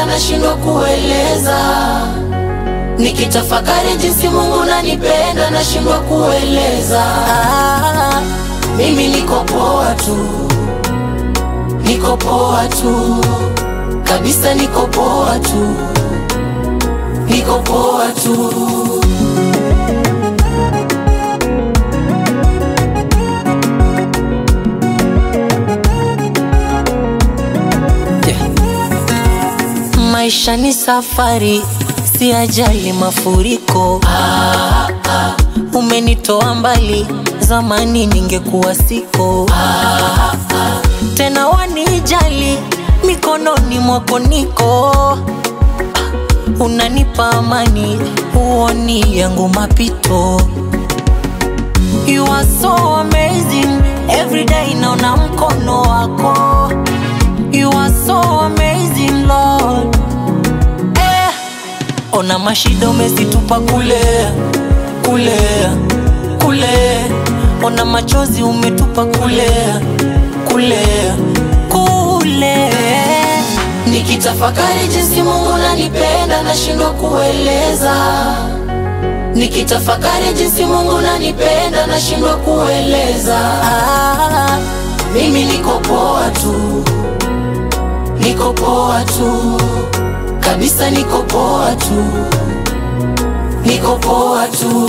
unanipenda nashindwa kueleza, nikitafakari jinsi Mungu unanipenda nashindwa kueleza. Ah, mimi niko poa tu, niko poa tu kabisa, niko poa tu, niko poa tu. Maisha ni safari, si ajali mafuriko. Ah, ah, umenitoa mbali, zamani ningekuwa siko. Ah, ah, tena wanijali, mikononi mwako niko. Ah, unanipa amani, huoni yangu mapito. You are so amazing, every day naona mkono wako. You are so amazing Lord. Eh, ona mashida umezitupa kule kule kule, ona machozi umetupa kule kule kule. Nikitafakari jinsi Mungu unanipenda nashindwa kueleza, nikitafakari jinsi Mungu unanipenda nashindwa kueleza. Ah, mimi niko poa tu, niko poa tu kabisa, niko poa tu, niko poa tu.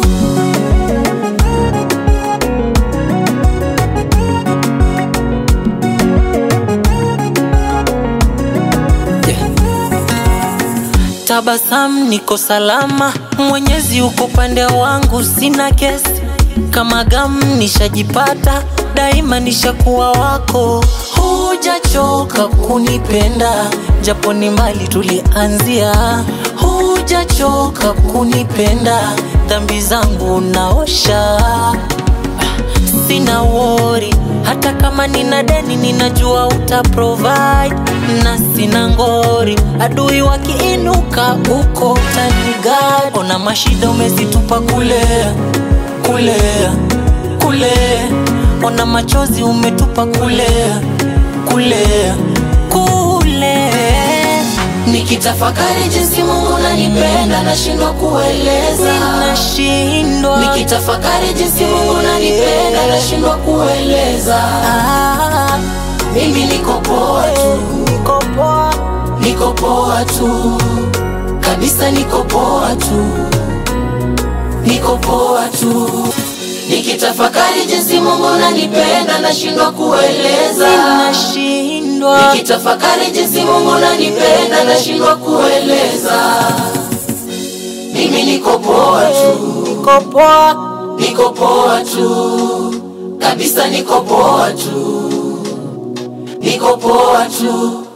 Tabasamu, niko salama, Mwenyezi uko pande wangu, sina kesi kama gamu, nishajipata daima, nishakuwa wako. Hujachoka kunipenda, japo ni mbali tulianzia. Hujachoka kunipenda, dhambi zangu unaosha sina wori, hata kama nina deni ninajua uta provide, na sina ngori, adui wakiinuka uko utanigadi. Ona mashida umezitupa kule kule kule, ona machozi umetupa kule kule kule. Nikitafakari jinsi Mungu unanipenda nashindwa kueleza, Ninashindwa nikitafakari jinsi Mungu unanipenda nashindwa kueleza. Ah, mimi niko poa tu, niko poa, niko poa tu kabisa, niko poa tu, niko poa tu. Nikitafakari jinsi Mungu unanipenda nashindwa kueleza, ninashindwa nikitafakari jinsi Mungu unanipenda nashindwa kueleza. Mimi niko poa tu, niko poa, niko poa tu kabisa, niko poa tu, niko poa tu